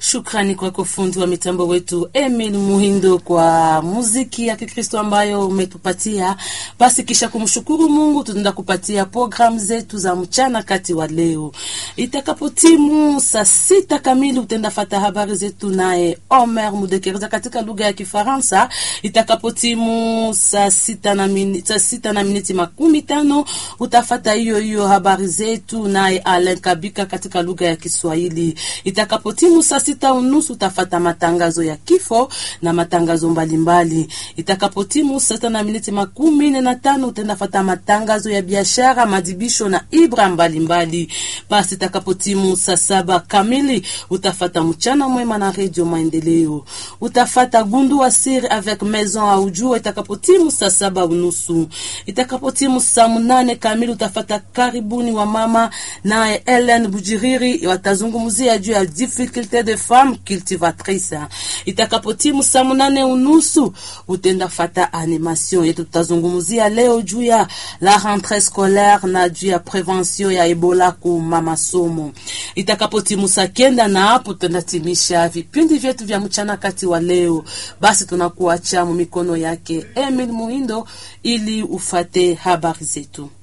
Shukrani kwako fundi wa mitambo wetu Emil Muhindo kwa muziki ya Kikristo ambayo umetupatia. Basi kisha kumshukuru Mungu, tunaenda kupatia programu zetu za mchana kati wa leo. Itakapotimu saa sita kamili utaenda fata habari zetu naye Omer Mudekereza katika lugha ya Kifaransa. Itakapotimu saa sita na miniti, saa sita na miniti makumi tano utafata hiyo hiyo habari zetu naye Alen Kabika katika lugha ya Kiswahili. Itakapotimu saa sita unusu utafata matangazo ya kifo na matangazo mbalimbali. Itakapotimu saa sita na miniti makumi nne na tano utaenda fata matangazo ya biashara, madibisho na ibra mbalimbali. Basi itakapotimu saa saba kamili utafata mchana mwema na redio Maendeleo. Utafata gundu wa siri avec maison au jua itakapotimu saa saba unusu. Itakapotimu saa munane kamili utafata karibuni wa mama naye Ellen Bujiriri watazungumzia juu ya difficulté de femme cultivatrice. Itakapotimu saa munane unusu utenda fata animation yetu, tutazungumzia leo juu ya la rentrée scolaire na juu ya prevention ya Ebola ku masomo. Itakapotimu saa kenda na hapo tunatimisha vipindi vyetu vya mchana kati wa leo. Basi tunakuacha mu mikono yake Emil Muhindo ili ufate habari zetu.